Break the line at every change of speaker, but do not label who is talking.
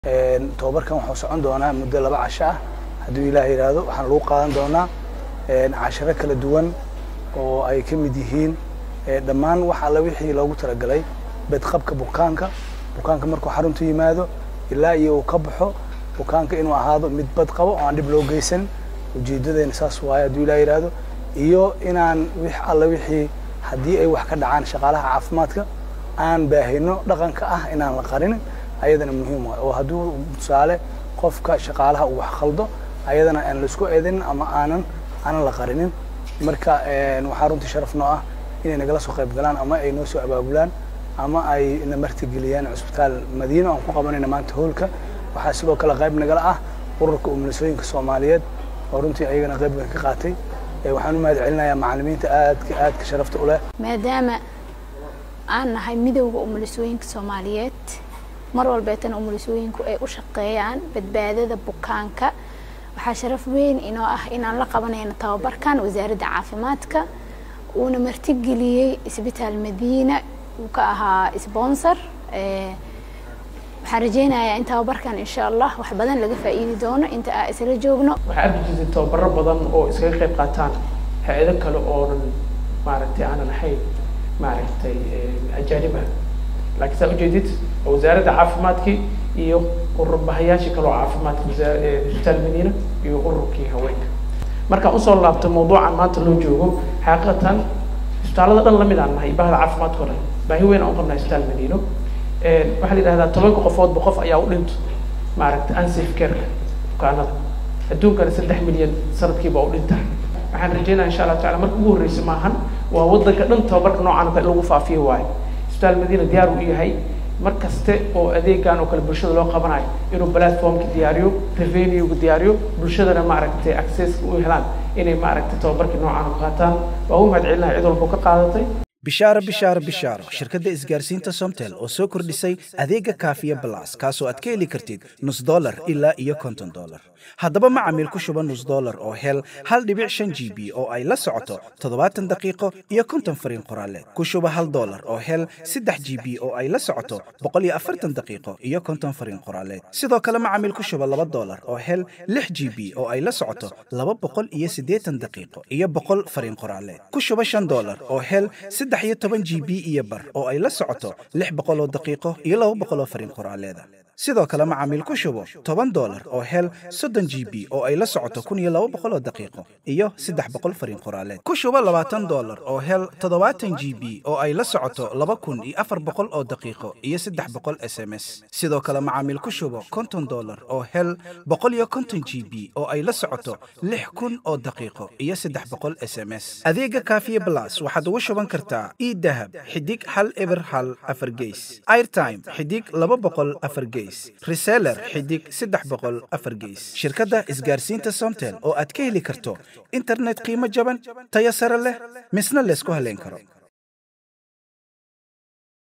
tobabarkan wuxuu socon doonaa muddo laba casho ah hadduu ilaah yidhaahdo waxaan lagu qaadan doonaa casharo kala duwan oo ay ka mid yihiin dhammaan wax alla wixii loogu talagalay bedqabka bukaanka bukaanka markuu xaruntu yimaado ilaa iyo uu ka baxo bukaanka inuu ahaado mid bad qabo oo aan dhib loo geysan ujeedadeena saas waaye hadduu ilaah yidhaahdo iyo inaan wix alla wixii haddii ay wax ka dhacaan shaqaalaha caafimaadka aan baahino dhaqanka ah inaan la qarinin ayadana muhiim waay oo hadduu tusaale qofka shaqaalaha uu wax khaldo ayadana aan laisku eedanin ama aanan aanan la qarinin marka waxaa runtii sharaf noo ah inay nagala soo qayb galaan ama ay noo soo abaabulaan ama ay na martigeliyaan cusbitaal madiino aan ku qabanayna maanta hoolka waxaa sidoo kale qayb nagala ah ururka umulisooyinka soomaaliyeed oo runtii ayagana qayb weyn ka qaatay waxaan u mahad celinayaa macalimiinta aadka aadka sharafta u leh
maadaama aan nahay midowda umulisooyinka soomaaliyeed mar walbeetana umulisooyinku ay u shaqeeyaan badbaadada bukaanka waxaa sharaf weyn inoo ah inaan la qabanayno tababarkan wasaaradda caafimaadka uuna martigeliyey isbitaal madiina uu ka ahaa sponsor waxaan rajeynayaa in tababarkan insha allah wax badan laga faa'iidi doono inta aa isla joogno
waxaa arki jirtay tababaro badan oo iskaga qayb qaataan hay-ado kale oonan maaragtay aanan ahayn maaragtay ajaanib ah laakiin saa ujeedid wasaaradda caafimaadkii iyo ururbahayaashii kale oo caafimaadka isbitaal madiina iyo ururkii haweenka markaan usoo laabto mawduucan maanta loo joogo xaqiiqatan isbitaallada dhan lamid aan nahay bahda caafimaadka o dhan baahi weyn aan u qabnaa isbitaal madiino waxaa la yidhahdaa tobanka qofoodba qof ayaa u dhinto maaragtay unsafe careka bukaanada adduunkana saddex milyan sanadkiiba u dhinta waxaan rajeynaya insha allah tacala marka ugu horreysa maahan waa waddanka dhan tababarka noocan oo kale lagu faafiyo waayo isbitaal madiina diyaar u yahay mar kaste oo adeegan oo kale bulshada loo qabanayo inuu platformka diyaariyo revenuega diyaariyo bulshadana maaragtay accesska u helaan inay maaragtay tababarkii noocan u qaataan waa u mahad celinahay cid walba ka qaadatay
bishaaro bishaaro bishaaro shirkadda isgaarsiinta somtel oo soo kordhisay adeega kaafiya balas kaasoo aad ka heli kartid nus dolar ilaa iyo konton dolar haddaba macamiil ku shuba nus dolar oo hel hal dhibic shan g b oo ay la socoto toddobaatan daqiiqo iyo konton fariin qoraaleed ku shuba hal dolar oo hel saddex g b oo ay la socoto boqol iyo afartan daqiiqo iyo konton fariin qoraaleed sidoo kale macamiil ku shuba laba dolar oo hel lix g b oo ay la socoto laba boqol iyo siddeetan daqiiqo iyo boqol fariin qoraaleed ku shuba shan dolar oo hel saddex iyo toban g b iyo bar oo ay la socoto lix boqoloo daqiiqo iyo laba boqoloo fariin qoraaleeda sidoo kale macaamiil ku shubo toban dolar oo hel soddon g b oo ay la socoto kun iyo laba boqoloo daqiiqo iyo saddex boqol fariin qoraaleed ku shubo labaatan dolar oo hel toddobaatan g b oo ay la socoto laba kun iyo afar boqol oo daqiiqo iyo saddex boqol s m s sidoo kale macaamiil ku shubo konton dolar oo hel boqol iyo konton g b oo ay la socoto lix kun oo daqiiqo iyo saddex boqol s m s adeega kaafiye blas waxaad ugu shuban kartaa idahab xidig hal eber hal afar geys airtime xidig laba boqol afar geys reseller xidig saddex boqol afar geys shirkadda isgaarsiinta somtel oo aad ka heli karto internet qiimo jaban tayo sare leh misna laysku haleyn karo